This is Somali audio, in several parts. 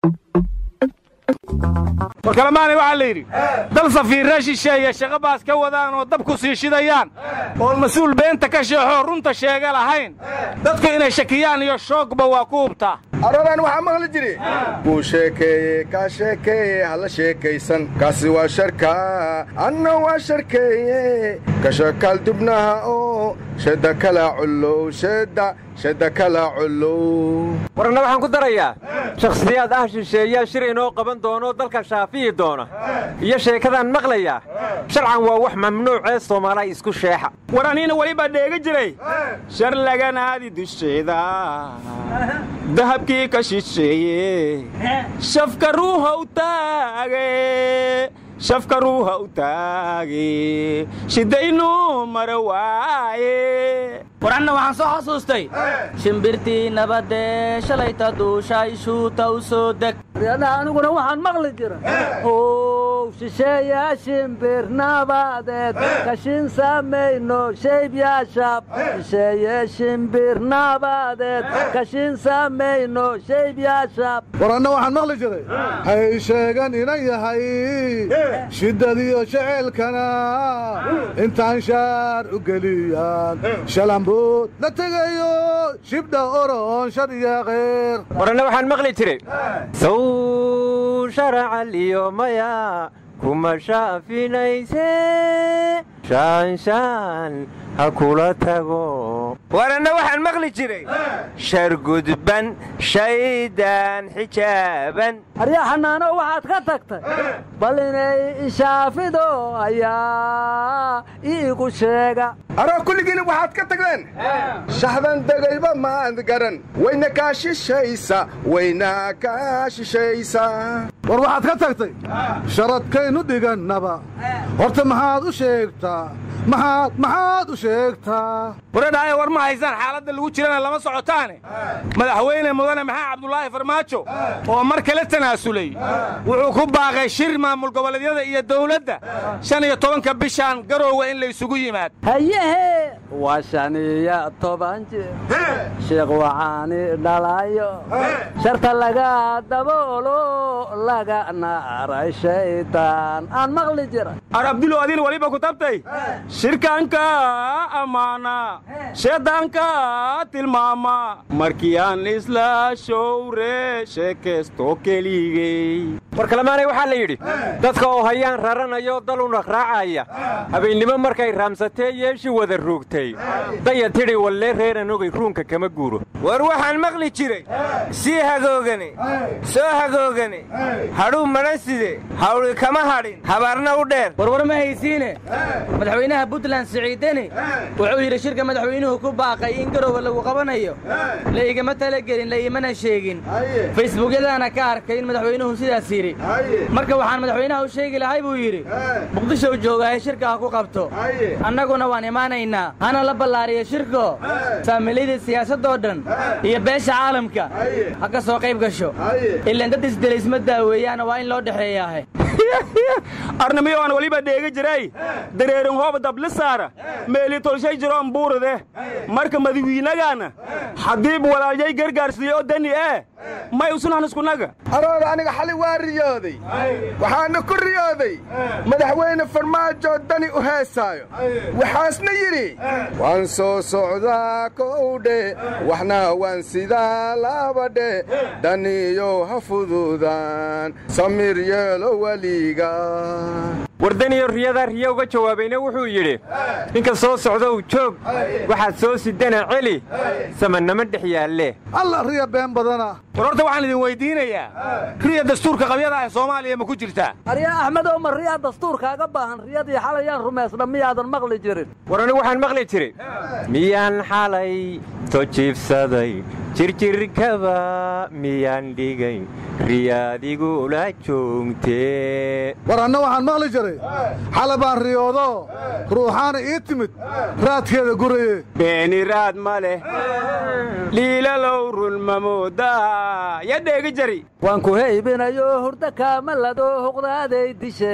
warkalamaanay waxaa la yidhi dal safiirra shisheeye shaqo baas ka wadaan oo dab ku sii shidayaan oon mas-uul beenta ka sheexoo runta sheega lahayn dadku inay shakiyaan iyo shoogba waa ku hubtaa aradan waxaa maqli jiri kuu sheekeeye kaa sheekeeye hala sheekaysan kaasi waa sharka anna waa sharkeeye kashakaal dubnaha oo shedda kala cullow shedda shedda kala cullow warna waxaan ku darayaa shakhsiyaad ah shisheeyaa shir inoo qaban doono dalka shaafiyi doona iyo sheekadaan maqlayaa sharcan waa wax mamnuucee soomaaliya isku sheexa war aniina welibaa dheega jiray shar laganaadi dusheeda dahabkii ka shisheeye shafka ruuha u taage shafka ruuha u taage shidaynu mara waaye war anna waxaan soo xasuustay shimbirtii nabadee shalayta duushay shuuta u soo deg riyadaha aniguna waxaan maqli jira ow shisheeyaa shimbir nabadeed kashin samayno shaybyaashab shisheeye shimbir nabadeed kashin samayno shaybyaashab war anna waxaan maqli jiray hay sheegan inan yahay shiddadiyo jeceelkana intaan shaar u geliyaan shalambuud la tegayo shibdha oroon shar iyo khayr waranna waxaan maqli jiray sow sharacaliyo maya kuma shaafinayse shaanshaan ha kula tago waranna waxaan maqli jiray shargudban shaydaan xijaaban aryaa xanaano waxaad ka tagtay bal inay ishaafido ayaa iigu sheega aroo kulligiina waxaad ka tagdeen shaxdan degayba maad garan wayna kaa shishaysa wayna kaa shishaysa war waxaad ka tagtay sharadkaynu dhigannaba horta maxaad u sheegtaa maxaad maxaad u sheegtaa waradhaayo war ma haysaan xaaladda lagu jirana lama socotaane madaxweyne mudane maxaa cabdulaahi farmaajo oo mar kale tanaasulay wuxuu ku baaqay shir maamul goboleedyada iyo dawladda shan iyo tobanka bishaan garoowe in la isugu yimaad hayehe waa shan iyo toban jir sheekh waxaani dhalayo sharta laga daboolo laga naaray shaydaan aan maqli jira ar abdulow adina waliba ku tabtay shirkaanka ammaana sheedaanka tilmaama markii aan isla showre sheekaysto keligey war kalemaanay waxaa la yidhi dadka oo hayaan raranayo daluna raacaya habeennimo markay raamsatee yeeshi wada ruugtay daya tidhi wallee reeran ogay ruunka kama guuro war waxaan maqli jiray sii hagoogane soo hagoogane hadhuu madhan side hawli kama hadhin habaarna u dheer warwar ma haysiine madaxweynaha puntland siciideni wuxuu yidhi shirka madaxweynuhu ku baaqay in garoowe lagu qabanayo la igama talagelin la imana sheegin facebookyadaana ka arkay in madaxweynuhu sidaas yidhi marka waxaan madaxweynaha u sheegi lahay buu yidhi muqdisho joogahay shirka ha ku qabto annaguna waan imaanaynaa hana la ballaariyo shirko saamiiladii siyaasaddoo dhan iyo beesha caalamka ha ka soo qayb gasho ilaan dad isdelaysma daaweeyaana waa in loo dhexeeyaahe arnamiyo aan weliba dheega jiray dareerin hoob dabli saara meeli tolshay jiroon buurade marka madawiinagaana xadiib walaalyay gargaarsiiye oo dani ee may usunan iskunaga arooda aniga xali waa riyooday waxaana ku riyooday madaxweyne farmaajo dani u heesaayo waxaasna yidhi waan soo socdaa kowdhe waxna waan sidaa labadhe daniyo ha fududaan samir yeelo weliga wardaniyo riyadaa riya uga jawaabayna wuxuu yidhi ninka soo socdow joog waxaad soo sidana celi samanama dhex yaalle alla riya been badana war horta waxaan idin weyddiinayaa riya dastuurka qabyada ah soomaaliya ma ku jirtaa aryaa axmedow ma riyaa dastuurkaaga baahan riyadii xalayaan rumaysna miyaadan maqli jirin war anigu waxaan maqli jiray miyaan xalay tojiibsaday jirjirkaba miyaan dhigay riyaadigula joogtee war anna waxaan maqli jiray xala baan riyoodo ruuxaana ii timid raadkeeda guraye beeni raad ma leh liilalow rulmamoodaa ya dheegi jari waan ku heybinayo hurdo kaamalado huqdaaday dishe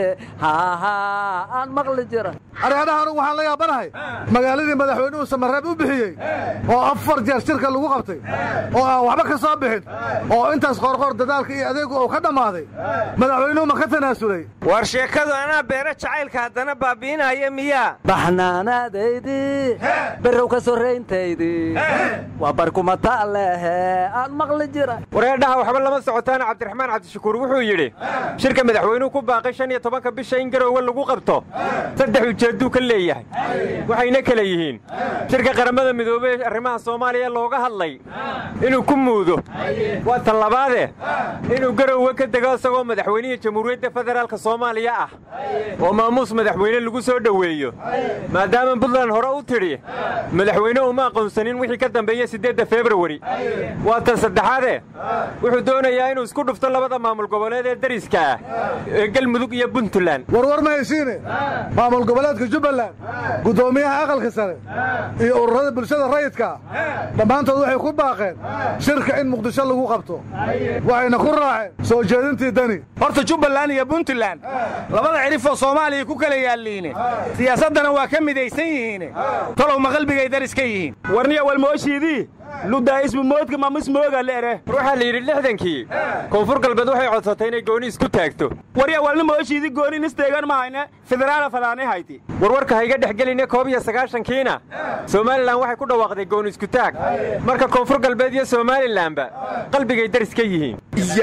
haahaa aan maqli jira areedhaha anugu waxaan la yaabanahay magaaladii madaxweynuhu samareeb u bixiyey oo afar jeer shirka lagu qabtay oo aan waxba ka soo bixin oo intaas qoorqoor dadaalka iyo adeegu uu ka dhammaaday madaxweynuhu ma ka tanaasulay war sheekadu anaa beero jacaylka haddana baabi'inaya miyaa baxnaanaadaydii berrow ka sorrayntaydii waa barkumata lehe aan maqli jira wareedhaha waxba lama socotaana cabdiraxmaan cabdishakuur wuxuu yidhi shirka madaxweynuhu ku baaqay shan iyo tobanka bisha in garoowe lagu qabto saddex ujeedduu ka leeyahay waxayna kale yihiin shirka qaramada midoobey ee arrimaha soomaaliya looga hadlay inuu ku muudo waa tan labaade inuu garoowe ka dego isagoo madaxweynihii jamhuuriyadda federaalka soomaaliya ah oo maamuus madaxweyne lagu soo dhoweeyo maadaama puntland hore u tidhi madaxweyne uma aqoonsanin wixii ka dambeeya siddeedda februari waa tan saddexaade wuxuu doonayaa inuu isku dhufto labada maamul goboleed ee dariska ah ee galmudug iyo puntland warwar ma haysiine maamul goboleedka jubbaland guddoomiyaha aqalka sare iyo ururada bulshada rayidka dhammaantood waxay ku baaqeen shirka in muqdisho lagu qabto waxayna ku raaceen soo jeedintii dani horta jubbaland iyo puntland labada cidhifoo soomaaliya ku kala yaalliine siyaasaddana waa ka midaysan yihiine tolow ma qalbigay daris ka yihiin warniya walmooshiidii ludaa'ismumoodka mamismooga leere war waxaa la yidhi lixdankii koonfur galbeed waxay codsatay inay gooni isku taagto warya walna mooshiidi gooni nisteegan mahayne federaala fadaanay hayti warwarka ha iga dhex geline koob iyo sagaashankiina somalilan waxay ku dhawaaqday gooni isku taag marka koonfur galbeed iyo somalilanba qalbigay daris ka yihiin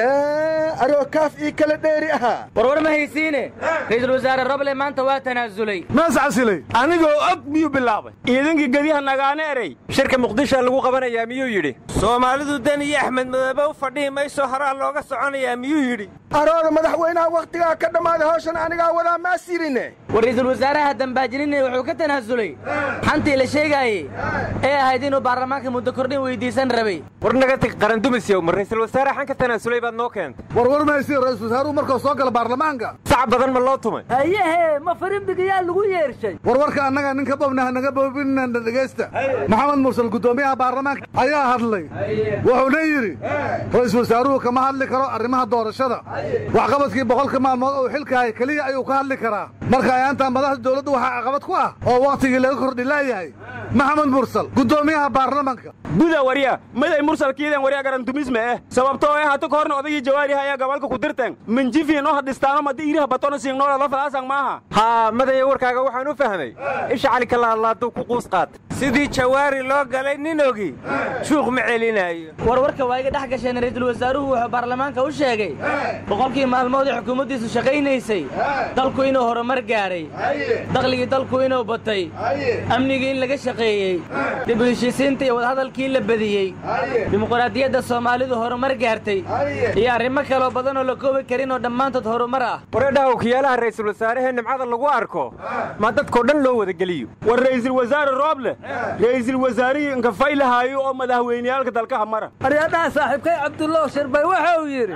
yaa aroo kaaf ii kala dheeri ahaa warwar ma haysiine ra'iisul wasaare roble maanta waa tanaasulay mees casilay anigoo og miyuu bilaabay ciidankii gediha nagaane erey shirka muqdisha lagu qabanayaa miyuu yidhi soomaalidu dan iyo axmed madoobe u fadhihi mayso horaa looga soconayaa miyuu yidhi arooda madaxweynaha wakhtigaa ka dhammaaday hawshan anigaa wadaa maas yidhine war ra'iisul wasaaraha dambaajinine wuxuu ka tanaasulay xantii la sheegaayey ee ahayd inuu baarlamaanka muddo kordhin weydiisan rabay war naga tag qarandumisyow ma ra'iisul wasaare xan ka tanaasulay baad noo keentay warwar ma haysiin ra'iisul wasaaruhu markuu soo gala baarlamaanka sac badan ma loo tumay hayehe ma firimbigayaa lagu yeershay warwarka annaga ninka bobnaha naga boobinana dhegaysta maxamed mursal guddoomiyaha baarlamaanka ayaa hadlay wuxuuna yidhi ra'iisul wasaaruhu kama hadli karo arrimaha doorashada waxqabadkii boqolka maalmood uu xilkahay keliya ayuu ka hadli karaa marka ayaantaa madaxda dowladdu waxaa caqabad ku ah oo wakhtigii laga kordhi laayahay maxamed mursal guddoomiyaha baarlamaanka guda warya maday mursalkiidan warya garantumisme eh sababtoo eh hata kahorna odagii jawaariha ayaa gobolka ku dirteen minjifi noo hadhistaano madi iriha batono siingnoola falaasang maaha haa madaya warkaaga waxaan u fahmay isha cali kalaalaaduu ku quus qaatay sidii jawaari loo galay nin ogi shuuq ma celinaayo warwarka waa iga dhex gasheen ra'iisul wasaaruhu wuxuu baarlamaanka u sheegay boqolkii maalmood ee xukuumaddiisu shaqaynaysay dalku inuu horumar gaadhay dakhligii dalku inuu batay amnigii in laga shaqeeyey dib u heshiisiinta iyo wadahadalkii la badiyey dimuqraadiyadda soomaalidu horumar gaartay iyo arrimo kaloo badan oo la koobi karin oo dhammaantood horumar ah wareedhaha wakiyaalaha ra'iisul wasaarehee nimcada lagu arko ma dadkoo dhan loo wada geliyo war ra'iisul wasaare rooble ra'iisul wasaarihii inkafaylahayo oo madaxweyneyaalka dalkaha mara aryadhaha saaxiibkay cabdullow shirbay wuxuu yidhi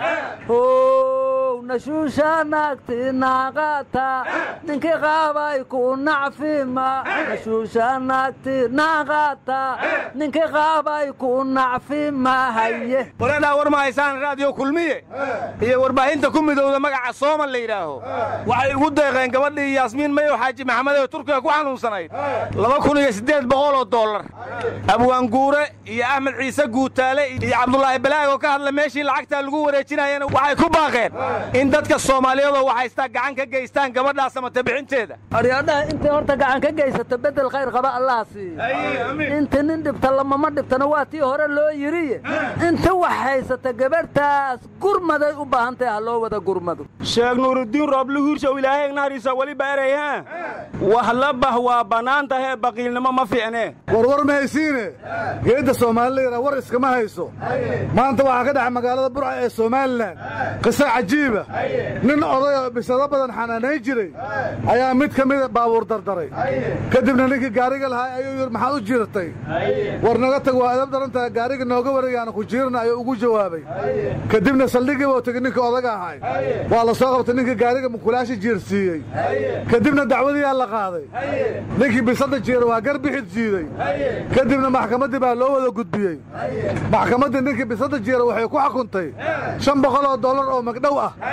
how nashuusha naagti naaqata ninkii qaabay ku nacfima nashuusha naagti naaqata ninkii qaabay ku nacfima haye wareedhaa war ma haysaan raadiyo kulmiye iyo warbaahinta ku midowda magaca sooman la yidhaaho waxay ugu deeqeen gabadhii yaasmiin mayow xaaji maxamed ee turkiga ku xanuunsanayd laba kun iyo siddeed boqol oo dollar abwaanguure iyo axmed ciise guutaale iyo cabdulaahi balaag oo ka hadla meeshii lacagtaa lagu wareejinayana waxay ku baaqeen in dadka soomaaliyeedoo waxaystaa gacan ka geystaan gabadhaa samata bixinteeda aryadhaha intay horta gacan ka geysato beddel khayr qaba allah siiyo inta nin dhibta lamama dhibtana waa tii hore loo yidhiye inta wax haysata gabadhtaas gurmaday u baahantahy ha loo wada gurmado sheekh nuuruddiin rooble hiirshow ilaahay naariisa weliba erey ha wahlabah waa bannaan tahee baqiilnimo ma fiicnee warwar ma haysiine geedda soomaalileyda war iskama hayso maanta waxaa ka dhaca magaalada burca ee somalilan qiso cajiiba nin oday oo bisado badan xanaanayn jiray ayaa mid ka mida baabuur dardaray kadibna ninkii gaariga lahaa ayuu yidhi maxaad u jiirtay war naga tag waa adab darantaha gaariga nooga wareegaana ku jiirna ayuu ugu jawaabay kadibna saldhigii buu tegey ninkii odaga ahay waa la soo qabtay ninkii gaariga mukulaashi jiirsiiyey kadibna dacwadiyaa la qaaday ninkii bisada jiira waa gar bixid jiiday kadibna maxkamaddii baa loo wada gudbiyey maxkamaddii ninkii bisada jiira waxay ku xukuntay shan boqol oo dollar oo magdhow ah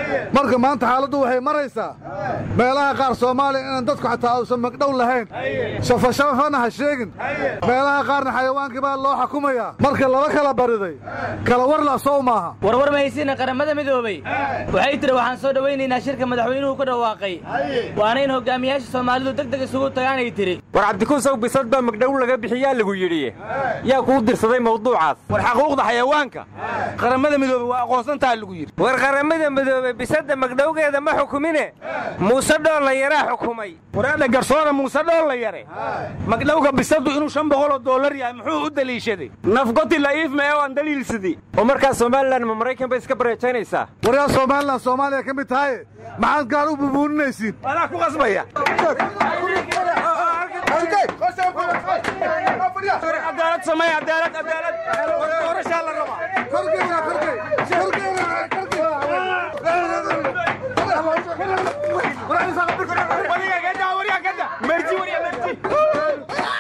marka maanta xaaladdu waxay maraysaa meelaha qaar soomaaliya inaan dadku xataa uusan magdhow lahayn shafashafana ha sheegin meelaha qaarna xayawaankii baa loo xukumayaa marka laba kala bariday kala war la sow maaha warwar mahaysiina qaramada midoobey waxay tiri waxaan soo dhowaynaynaa shirka madaxweynuhu ku dhawaaqay waana in hogaamiyaasha soomaalidu deg deg isugu tagaanay tiri war cabdikuusow bisad baa magdhow laga bixiyaa lagu yidhi yaa kuu dirsaday mawduucaas war xaquuqda xayawaanka qaramada midoobey waa aqoonsantaha lagu yidhi war qaramada midoobe bisadda magdhowgeeda ma xukumine muuse dhoolla yaraa xukumay waraadha garsoona muuse dhoolla yare magdhowga bisadu inuu shan boqoloo dollar yahay muxuu u daliishaday nafgoti la'iif mee oo aan daliilsidi oo markaa somalilan ma maraykan bay iska bareejaynaysaa waryaa somalilan soomaaliya ka mid tahaye maxaad gaar u bubuuninaysiin anaa ku qasbaya cadaalad samey cadaalad cadaalad doorashaa la rabaa wariga kada wariga kada merji wariga merji